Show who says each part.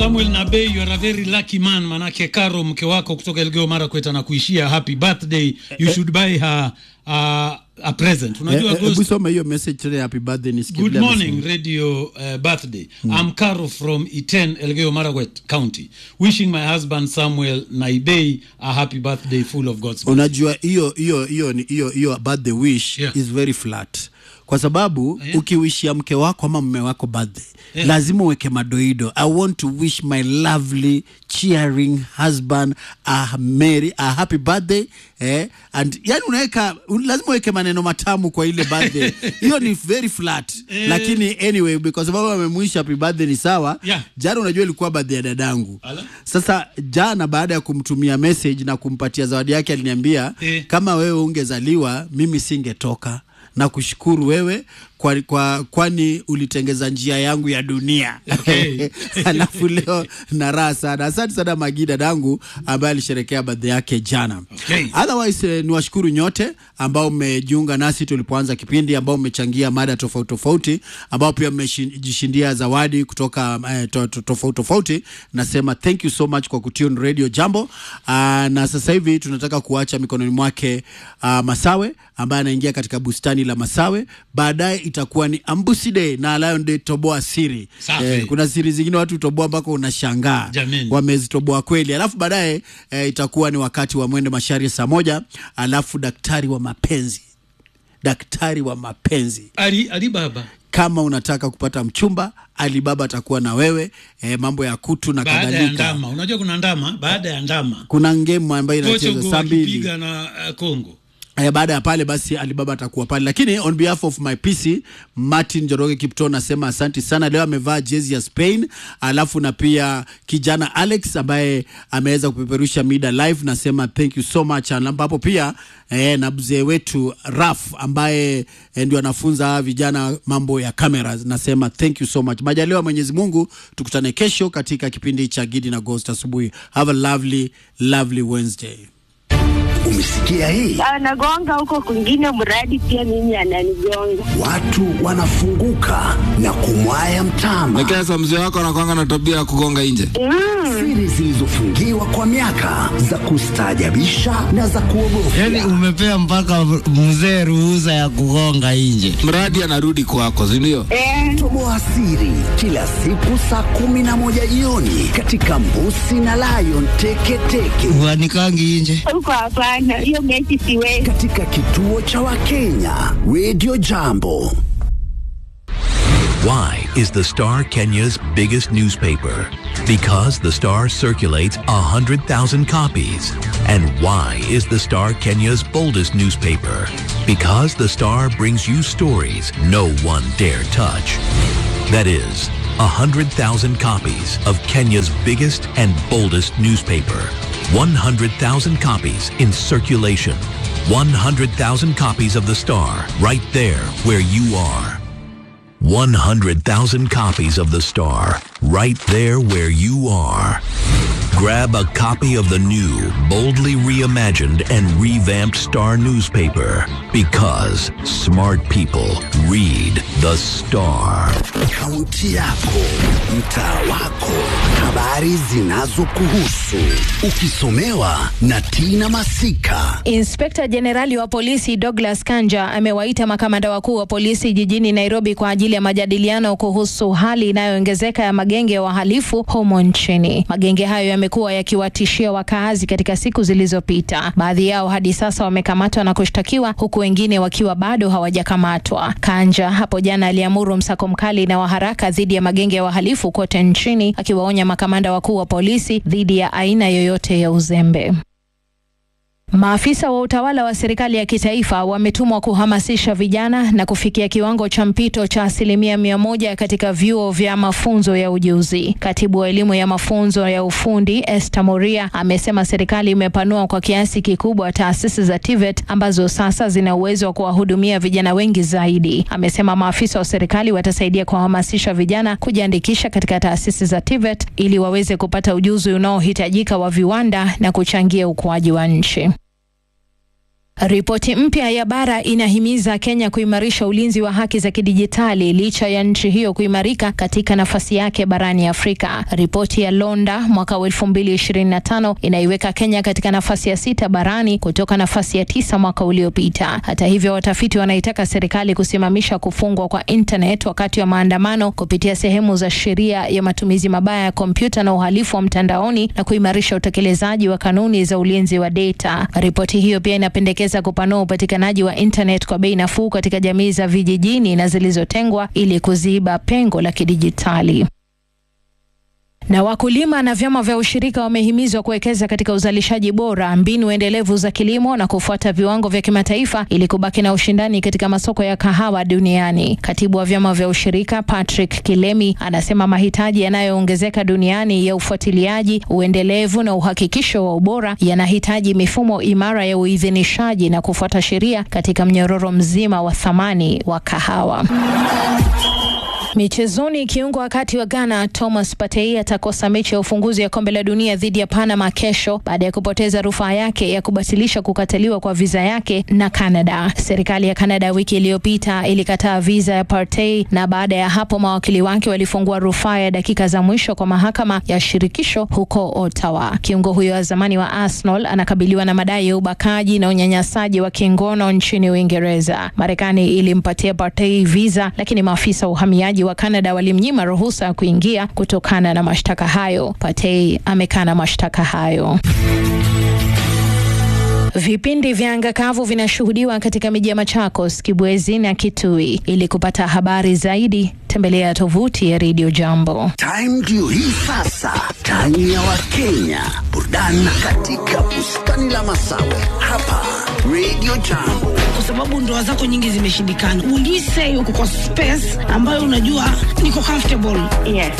Speaker 1: Samuel Nabe, you are a very lucky man, manake Karo mke wako kutoka Elgeyo Marakwet anakuishia happy birthday. You should buy her uh, a present. Unajua
Speaker 2: Hebu
Speaker 1: Ghost,
Speaker 2: soma hiyo message tena, happy birthday nisikie
Speaker 1: Good
Speaker 2: vile
Speaker 1: morning,
Speaker 2: amesema.
Speaker 1: radio uh, birthday. I'm Karo from Iten, Elgeyo Marakwet County. Wishing my husband Samuel Naibei a happy birthday full of God's blessings.
Speaker 2: Unajua hiyo hiyo hiyo ni- hiyo hiyo birthday wish
Speaker 1: Yeah.
Speaker 2: is very flat kwa sababu
Speaker 1: Yeah.
Speaker 2: ukiwishia mke wako ama mume wako birthday
Speaker 1: Yeah.
Speaker 2: lazima uweke madoido. I want to wish my lovely cheering husband a merry a happy birthday eh? and yani unaweka un- lazima uweke maneno matamu kwa ile birthday hiyo ni very flat
Speaker 1: Eh.
Speaker 2: lakini anyway kwa sababu amemwisha happy birthday ni sawa
Speaker 1: Yeah.
Speaker 2: jana unajua ilikuwa birthday ya dadangu
Speaker 1: Ala.
Speaker 2: sasa jana baada ya kumtumia message na kumpatia zawadi yake aliniambia
Speaker 1: Eh.
Speaker 2: kama wewe ungezaliwa mimi singetoka na kushukuru wewe kwa, kwa, kwani ulitengeza njia yangu ya dunia
Speaker 1: Okay.
Speaker 2: alafu leo na raha sana asante sana magi dadangu ambaye alisherekea birthday yake jana
Speaker 1: Okay.
Speaker 2: otherwise eh, ni washukuru nyote ambao mmejiunga nasi tulipoanza kipindi ambao mmechangia mada tofauti tofauti ambao pia mmejishindia zawadi kutoka eh, to, to, tofauti tofauti nasema thank you so much kwa kutune radio jambo uh, na sasa hivi tunataka kuacha mikononi mwake uh, masawe ambaye anaingia katika bustani la masawe baadaye itakuwa ni ambusi day na lion day toboa siri
Speaker 1: Safi.
Speaker 2: kuna siri zingine watu toboa mpaka unashangaa
Speaker 1: Jameni.
Speaker 2: wamezitoboa kweli alafu baadaye eh, itakuwa ni wakati wa mwende mashari saa moja alafu daktari wa mapenzi daktari wa mapenzi
Speaker 1: Ali, Ali Baba
Speaker 2: kama unataka kupata mchumba alibaba atakuwa na wewe eh, mambo ya kutu na
Speaker 1: baada ya
Speaker 2: kadhalika
Speaker 1: ndama, unajua kuna ndama baada ya ndama
Speaker 2: kuna ngemu ambayo inacheza
Speaker 1: Portugal
Speaker 2: saa mbili
Speaker 1: wakipiga na uh, Congo.
Speaker 2: Eh, baada ya pale basi Alibaba atakuwa pale, lakini on behalf of my PC Martin Joroge Kipto nasema asanti sana. Leo amevaa jezi ya Spain, alafu na pia kijana Alex ambaye ameweza kupeperusha mida live, nasema thank you so much. Ambapo pia eh, na mzee wetu Raf ambaye eh, ndio anafunza hawa vijana mambo ya cameras, nasema thank you so much. Majaliwa Mwenyezi Mungu, tukutane kesho katika kipindi cha Gidi na Ghost asubuhi. Have a lovely lovely Wednesday.
Speaker 3: Umesikia hii?
Speaker 4: anagonga huko kwingine, mradi pia mimi ananigonga.
Speaker 3: Watu wanafunguka na kumwaya mtama.
Speaker 5: Lakini sasa mzee wako anakwanga na tabia ya kugonga nje.
Speaker 3: Siri zilizofungiwa kwa miaka za kustaajabisha na za kuogofya.
Speaker 6: Yaani umepea mpaka mzee ruhusa ya kugonga nje.
Speaker 5: Mradi anarudi kwako, si ndio?
Speaker 4: Eh,
Speaker 3: Toboa siri kila siku saa kumi na moja jioni katika Mbusi na Lion Teketeke
Speaker 6: Uanikangi nje.
Speaker 4: huko hapana, hiyo mechi siwezi.
Speaker 3: katika kituo cha Wakenya Radio Jambo.
Speaker 7: Why is the Star Kenya's biggest newspaper? Because the Star circulates 100,000 copies. And why is the Star Kenya's boldest newspaper? Because the Star brings you stories no one dare touch. That is, 100,000 copies of Kenya's biggest and boldest newspaper. 100,000 copies in circulation. 100,000 copies of the Star right there where you are. 100,000 copies of The Star, right there where you are. Grab a copy of the new, boldly reimagined and revamped Star newspaper because smart people read The Star.
Speaker 3: Kaunti yako, mtaa wako, habari zinazokuhusu, ukisomewa na Tina Masika.
Speaker 8: Inspekta Jenerali wa polisi Douglas Kanja amewaita makamanda wakuu wa polisi jijini Nairobi kwa ajili ya majadiliano kuhusu hali inayoongezeka ya magenge ya wahalifu humo nchini. Magenge hayo yamekuwa yakiwatishia wakaazi katika siku zilizopita. Baadhi yao hadi sasa wamekamatwa na kushtakiwa huku wengine wakiwa bado hawajakamatwa. Kanja hapo jana aliamuru msako mkali na wa haraka dhidi ya magenge ya wahalifu kote nchini, akiwaonya makamanda wakuu wa polisi dhidi ya aina yoyote ya uzembe. Maafisa wa utawala wa serikali ya kitaifa wametumwa kuhamasisha vijana na kufikia kiwango cha mpito cha asilimia mia moja katika vyuo vya mafunzo ya ujuzi. Katibu wa elimu ya mafunzo ya ufundi Esther Moria amesema serikali imepanua kwa kiasi kikubwa taasisi za TVET ambazo sasa zina uwezo wa kuwahudumia vijana wengi zaidi. Amesema maafisa wa serikali watasaidia kuhamasisha vijana kujiandikisha katika taasisi za TVET ili waweze kupata ujuzi unaohitajika wa viwanda na kuchangia ukuaji wa nchi. Ripoti mpya ya bara inahimiza Kenya kuimarisha ulinzi wa haki za kidijitali licha ya nchi hiyo kuimarika katika nafasi yake barani Afrika. Ripoti ya Londa mwaka wa 2025 inaiweka Kenya katika nafasi ya sita barani kutoka nafasi ya tisa mwaka uliopita. Hata hivyo, watafiti wanaitaka serikali kusimamisha kufungwa kwa internet wakati wa maandamano kupitia sehemu za sheria ya matumizi mabaya ya kompyuta na uhalifu wa mtandaoni na kuimarisha utekelezaji wa kanuni za ulinzi wa data. Ripoti hiyo pia inapendekeza kupanua upatikanaji wa internet kwa bei nafuu katika jamii za vijijini na zilizotengwa ili kuziba pengo la kidijitali. Na wakulima na vyama vya ushirika wamehimizwa kuwekeza katika uzalishaji bora, mbinu endelevu za kilimo na kufuata viwango vya kimataifa ili kubaki na ushindani katika masoko ya kahawa duniani. Katibu wa vyama vya ushirika Patrick Kilemi anasema mahitaji yanayoongezeka duniani ya ufuatiliaji, uendelevu na uhakikisho wa ubora yanahitaji mifumo imara ya uidhinishaji na kufuata sheria katika mnyororo mzima wa thamani wa kahawa. Michezoni, kiungo wakati wa Ghana Thomas Partey atakosa mechi ya ufunguzi ya kombe la dunia dhidi ya Panama kesho baada ya kupoteza rufaa yake ya kubatilisha kukataliwa kwa viza yake na Canada. Serikali ya Canada wiki iliyopita ilikataa viza ya Partey na baada ya hapo mawakili wake walifungua rufaa ya dakika za mwisho kwa mahakama ya shirikisho huko Ottawa. Kiungo huyo wa zamani wa Arsenal anakabiliwa na madai ya ubakaji na unyanyasaji wa kingono nchini Uingereza. Marekani ilimpatia Partey viza, lakini maafisa wa uhamiaji wa Canada walimnyima ruhusa ya kuingia kutokana na mashtaka hayo. Partey amekana mashtaka hayo. Vipindi vya anga kavu vinashuhudiwa katika miji ya Machakos, Kibwezi na Kitui. Ili kupata habari zaidi, tembelea tovuti ya Radio Jambo.
Speaker 3: Time ndio hii sasa, time ya Wakenya, burudani katika bustani la Masawe hapa Radio Jambo.
Speaker 9: kwa sababu ndoa zako nyingi zimeshindikana. Will you say uko kwa space ambayo unajua niko comfortable?
Speaker 4: Yes.